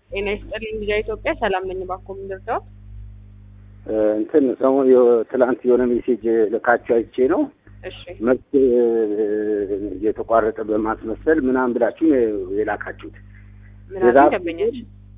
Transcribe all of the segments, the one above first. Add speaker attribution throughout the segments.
Speaker 1: ጤና ይስጥልኝ ልጃ ኢትዮጵያ ሰላም ነኝ። እባክዎ ምን ልርዳዎት?
Speaker 2: እንትን ሰሞኑን ትላንት የሆነ ሜሴጅ ልካችሁ አይቼ ነው
Speaker 1: እሺ
Speaker 2: መብት የተቋረጠ በማስመሰል ምናምን ብላችሁ ነው የላካችሁት።
Speaker 1: ምን አሉ
Speaker 2: የዛፍ-
Speaker 1: ደንበኛች?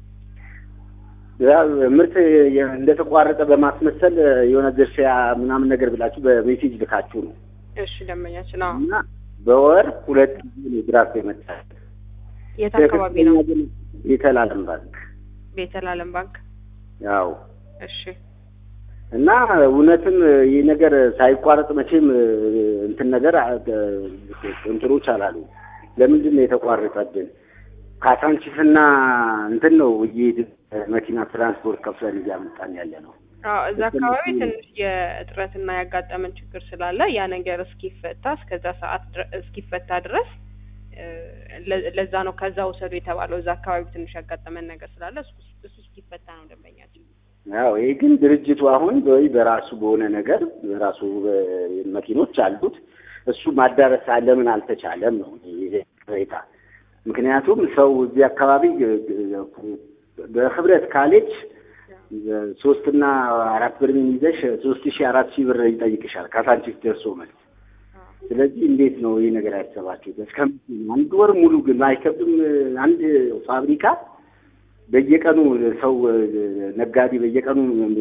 Speaker 2: ያ ምርት የ- እንደተቋረጠ በማስመሰል የሆነ ድርሻ ምናምን ነገር ብላችሁ በሜሴጅ ልካችሁ ነው
Speaker 1: እሺ ደንበኛችን አዎ።
Speaker 2: እና በወር ሁለት ጊዜ ነው ድራፍት የመጣል
Speaker 1: የት አካባቢ ነው?
Speaker 2: የተላለም ባንክ
Speaker 1: ቤተል አለም ባንክ።
Speaker 2: ያው
Speaker 1: እሺ
Speaker 2: እና እውነትም ይህ ነገር ሳይቋረጥ መቼም እንትን ነገር አ- እንትኖች አላሉ። ለምንድን ነው የተቋረጠብን? ካሳንቺስና እንትን ነው እየሄድን መኪና ትራንስፖርት ከፍለን እያመጣን ያለ ነው።
Speaker 1: አዎ እዛ አካባቢ ትንሽ የእጥረትና ያጋጠመን ችግር ስላለ ያ ነገር እስኪፈታ እስከዛ ሰዓት ድረ- እስኪፈታ ድረስ እ፣ ለ- ለዛ ነው ከዛ ውሰዱ የተባለው። እዛ አካባቢ ትንሽ ያጋጠመን ነገር ስላለ እሱ እሱ እስኪፈታ ነው ደንበኛችን።
Speaker 2: ያው ይሄ ግን ድርጅቱ አሁን ወይ በራሱ በሆነ ነገር በራሱ እ፣ መኪኖች አሉት እሱ ማዳረስ ለምን አልተቻለም ነው ይሄ ቅሬታ። ምክንያቱም ሰው እዚህ አካባቢ እ፣ እ፣ በህብረት ካሌጅ እ፣ ሶስትና አራት ብር ይዘሽ ሶስት ሺህ አራት ሺህ ብር ይጠይቅሻል ካሳንቺስ ደርሶ መልስ። ስለዚህ እንዴት ነው ይህ ነገር ያሰባችሁት? እስከ አንድ ወር ሙሉ ግን አይከብድም? አንድ ፋብሪካ በየቀኑ ሰው ነጋዴ በየቀኑ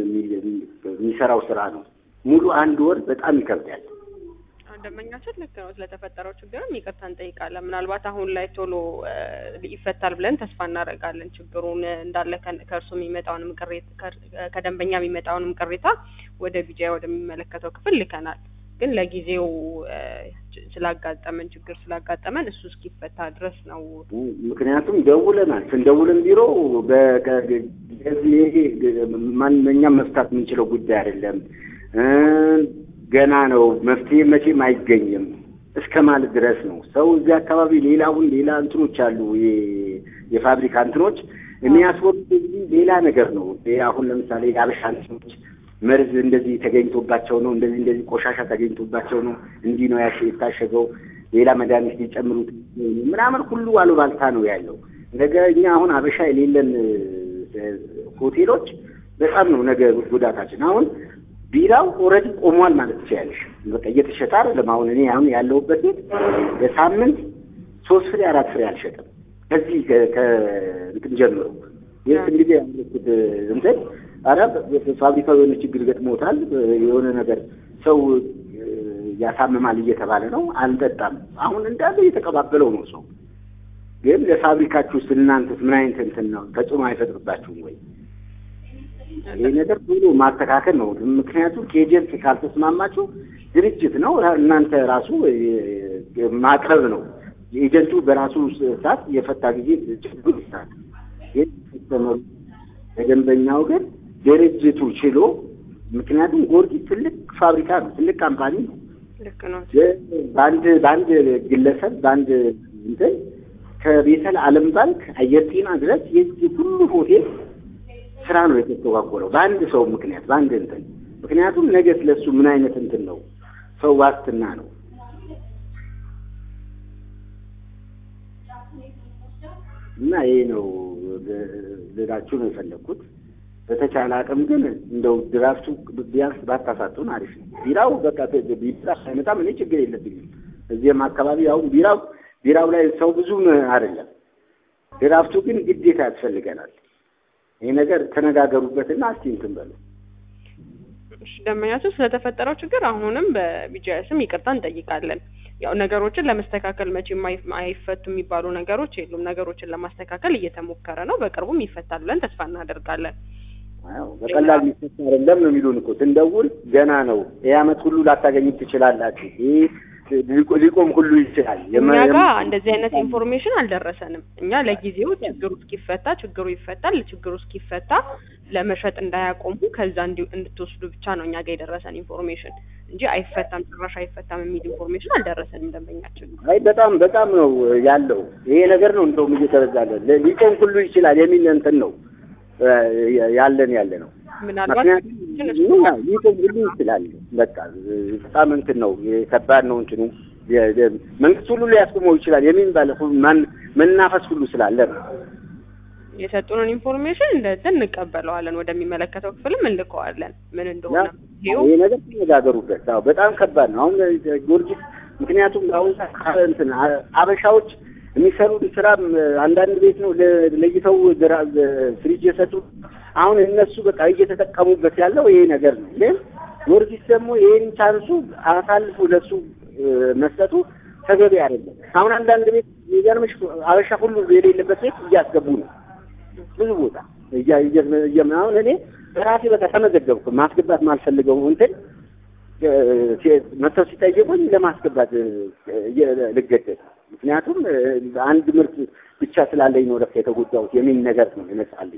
Speaker 2: የሚሰራው ስራ ነው። ሙሉ አንድ ወር በጣም ይከብዳል።
Speaker 1: አዎ፣ ደንበኛችን ልክ ነው። ስለተፈጠረው ችግርም ይቅርታ እንጠይቃለን። ምናልባት አሁን ላይ ቶሎ እ፣ ይፈታል ብለን ተስፋ እናደርጋለን። ችግሩን እንዳለ ከ- ከእርሱ የሚመጣውንም ቅሬታ ከ- ከደንበኛ የሚመጣውንም ቅሬታ ወደ ቢጃ ወደሚመለከተው ክፍል ልከናል። ግን ለጊዜው እ፣ ች- ስላጋጠመን ችግር ስላጋጠመን እሱ እስኪፈታ ድረስ ነው።
Speaker 2: ምክንያቱም ደውለናል። ስንደውልም ቢሮ በ- ይሄ ማንኛም መፍታት የምንችለው ጉዳይ አይደለም እ፣ ገና ነው መፍትሄ መቼም አይገኝም እስከ ማለት ድረስ ነው። ሰው እዚህ አካባቢ ሌላውን ሌላ እንትኖች አሉ የ- የፋብሪካ እንትኖች የሚያስወጡት እዚህ ሌላ ነገር ነው። ይሄ አሁን ለምሳሌ የአበሻ እንትኖች መርዝ እንደዚህ ተገኝቶባቸው ነው፣ እንደዚህ እንደዚህ ቆሻሻ ተገኝቶባቸው ነው፣ እንዲህ ነው ያሽ የታሸገው ሌላ መድኃኒት ሊጨምሩት ምናምን ሁሉ አሉባልታ ነው ያለው። ነገ እኛ አሁን አበሻ የሌለን እ፣ ሆቴሎች በጣም ነው ነገ ጉዳታችን። አሁን ቢራው ኦልሬዲ ቆሟል ማለት ትችያለሽ። በቃ እየተሸጠ አይደለም። አሁን እኔ አሁን ያለሁበት ቤት በሳምንት ሶስት ፍሬ አራት ፍሬ አልሸጥም። ከዚህ ከ- ከእንትን ጀምሮ ይህ እንግዲህ ያለኩት እንትን ኧረ ፋብሪካው የሆነ ችግር ገጥሞታል የሆነ ነገር ሰው እ፣ ያሳምማል እየተባለ ነው። አልጠጣም። አሁን እንዳለ እየተቀባበለው ነው ሰው። ግን ለፋብሪካችሁ ውስጥ እናንተስ ምን አይነት እንትን ነው ተጽዕኖ አይፈጥርባችሁም ወይ? ይህ ነገር ቶሎ ማስተካከል ነው። ምክንያቱም ከኤጀንት ካልተስማማችሁ ድርጅት ነው እናንተ ራሱ እ፣ ማቅረብ ነው። ኤጀንቱ በራሱ ሰዓት የፈታ ጊዜ ችግሩ ይሳል። ግን ሲስተመሩ ለደንበኛው ግን ድርጅቱ ችሎ ምክንያቱም ጊዮርጊስ ትልቅ ፋብሪካ ነው፣ ትልቅ ካምፓኒ ነው።
Speaker 1: ልክ ነው።
Speaker 2: በአንድ በአንድ ግለሰብ በአንድ እንትን ከቤተል ዓለም ባንክ አየር ጤና ድረስ የዚህ ሁሉ ሆቴል ስራ ነው የተስተጓጎለው በአንድ ሰው ምክንያት በአንድ እንትን ምክንያቱም ነገ ስለሱ ምን አይነት እንትን ነው ሰው ዋስትና ነው እና ይሄ ነው ልላችሁ ነው የፈለግኩት። በተቻለ አቅም ግን እንደው ድራፍቱ ቢያንስ ባታሳጡን አሪፍ ነው። ቢራው በቃ ቢራ ሳይመጣም እኔ ችግር የለብኝም። እዚህም አካባቢ አሁን ቢራው ቢራው ላይ ሰው ብዙም አይደለም። ድራፍቱ ግን ግዴታ ያስፈልገናል። ይህ ነገር ተነጋገሩበትና እስቲ እንትን በሉ።
Speaker 1: እሺ፣ ደንበኛችን ስለተፈጠረው ችግር አሁንም በቢጂአይ ስም ይቅርታ እንጠይቃለን። ያው ነገሮችን ለመስተካከል መቼም አይፍ- አይፈቱ የሚባሉ ነገሮች የሉም። ነገሮችን ለማስተካከል እየተሞከረ ነው። በቅርቡም ይፈታል ብለን ተስፋ እናደርጋለን።
Speaker 2: አዎ በቀላል የሚፈታ አይደለም ነው የሚሉን እኮ ስንደውል ገና ነው ይህ አመት ሁሉ ላታገኙት ትችላላችሁ። ይህ ሊቆ- ሊቆም ሁሉ ይችላል።
Speaker 1: እኛ
Speaker 2: የማ-
Speaker 1: ጋር
Speaker 2: የማ-
Speaker 1: እንደዚህ አይነት ኢንፎርሜሽን አልደረሰንም። እኛ ለጊዜው ችግሩ እስኪፈታ ችግሩ ይፈታል፣ ችግሩ እስኪፈታ ለመሸጥ እንዳያቆሙ ከዛ እንዲ- እንድትወስዱ ብቻ ነው እኛ ጋር የደረሰን ኢንፎርሜሽን እንጂ አይፈታም፣ ጭራሽ አይፈታም የሚል ኢንፎርሜሽን አልደረሰንም ደንበኛችን።
Speaker 2: አይ በጣም በጣም ነው ያለው ይሄ ነገር ነው እንደውም እየተበዛለ ለ- ሊቆም ሁሉ ይችላል የሚል እንትን ነው እ፣ ያለን ያለ ነው።
Speaker 1: ምናልባት
Speaker 2: ምክንያቱም
Speaker 1: ግን እሱ
Speaker 2: ይሁን ሊቆም ሁሉ ይችላል። በቃ እ፣ በጣም እንትን ነው ከባድ ነው እንትኑ የ- የ- መንግስት ሁሉ ሊያስቆመው ይችላል የሚባል ሁሉ ማን መናፈስ ሁሉ ስላለ ነው።
Speaker 1: የሰጡንን ኢንፎርሜሽን እንደዚህ እንቀበለዋለን፣ ወደሚመለከተው ክፍልም እንልከዋለን። ምን እንደሆነ ይሄው
Speaker 2: ይሄ ነገር ተነጋገሩበት። አዎ በጣም ከባድ ነው። አሁን ጊዮርጊስ ምክንያቱም አሁን ሰዓት እንትን አ- አበሻዎች የሚሰሩት ስራ አንዳንድ ቤት ነው ለ- ለይተው ድራ- ፍሪጅ የሰጡ አሁን እነሱ በቃ እየተጠቀሙበት ያለው ይሄ ነገር ነው። ግን ጊዮርጊስ ደግሞ ይሄን ቻንሱ አሳልፎ ለሱ እ፣ መስጠቱ ተገቢ አይደለም። አሁን አንዳንድ ቤት የሚገርምሽ አበሻ ሁሉ የሌለበት ቤት እያስገቡ ነው ብዙ ቦታ እያ- እየ- እየ- አሁን እኔ በራሴ በቃ ተመዘገብኩ ማስገባት ማልፈልገው እንትን እ፣ ሲ- መጥተው ሲጠይቁኝ ለማስገባት እ፣ እየ- ልገደድ ምክንያቱም እ፣ አንድ ምርት ብቻ ስላለኝ ነው ለካ የተጎዳሁት የሚል ነገር ነው ይመጣልኝ።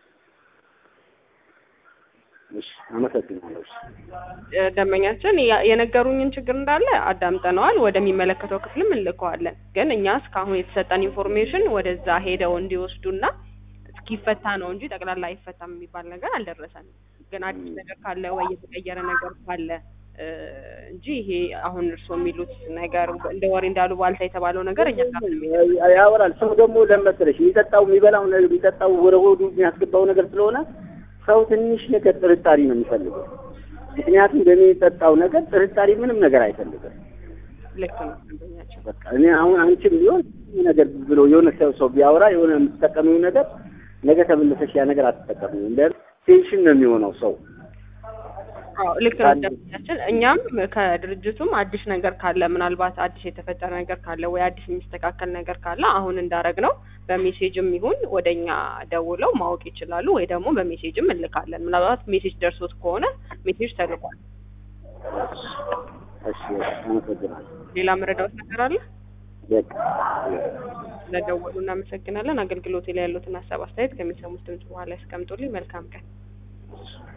Speaker 2: እሺ አመሰግናለሁ። እሺ
Speaker 1: እ፣ ደንበኛችን ያ- የነገሩኝን ችግር እንዳለ አዳምጠነዋል። ወደሚመለከተው ክፍልም እንልከዋለን። ግን እኛ እስካሁን የተሰጠን ኢንፎርሜሽን ወደዛ ሄደው እንዲወስዱና እስኪፈታ ነው እንጂ ጠቅላላ አይፈታም የሚባል ነገር አልደረሰንም። ግን አዲስ ነገር ካለ ወይ የተቀየረ ነገር ካለ እ፣ እንጂ ይሄ አሁን እርስዎ የሚሉት ነገር እንደ ወሬ እንዳሉ ባልታ የተባለው ነገር እኛ ጋር ምንም የለም።
Speaker 2: ያወራል። ሰው ደግሞ ለመሰለሽ የሚጠጣው የሚበላው ነገር የሚጠጣው ወደ ሆዱ የሚያስገባው ነገር ስለሆነ ሰው ትንሽ ነገር ጥርጣሬ ነው የሚፈልገው። ምክንያቱም በሚጠጣው ነገር ጥርጣሬ ምንም ነገር አይፈልግም።
Speaker 1: ልክ ነው ደንበኛችን።
Speaker 2: በቃ እኔ አሁን አንቺም ቢሆን ይህ ነገር ብሎ የሆነ ሰው ሰው ቢያወራ የሆነ የምትጠቀሚው ነገር ነገ ተመለሰሽ ያ ነገር አትጠቀሚው። እንደ ቴንሽን ነው የሚሆነው ሰው
Speaker 1: አዎ ልክ ነው ደንበኛችን። እኛም ከድርጅቱም አዲስ ነገር ካለ ምናልባት አዲስ የተፈጠረ ነገር ካለ ወይ አዲስ የሚስተካከል ነገር ካለ አሁን እንዳረግ ነው በሜሴጅም ይሁን ወደ እኛ ደውለው ማወቅ ይችላሉ፣ ወይ ደግሞ በሜሴጅም እንልካለን። ምናልባት ሜሴጅ ደርሶት ከሆነ ሜሴጅ ተልቋል።
Speaker 2: እሺ አመሰግናለሁ።
Speaker 1: ሌላ መረዳት ነገር አለ?
Speaker 2: በቃ
Speaker 1: ስለደወሉ እናመሰግናለን። አገልግሎት ላይ ያሉትን ሀሳብ አስተያየት ከሚሰሙት ድምጽ በኋላ ያስቀምጡልኝ። መልካም ቀን።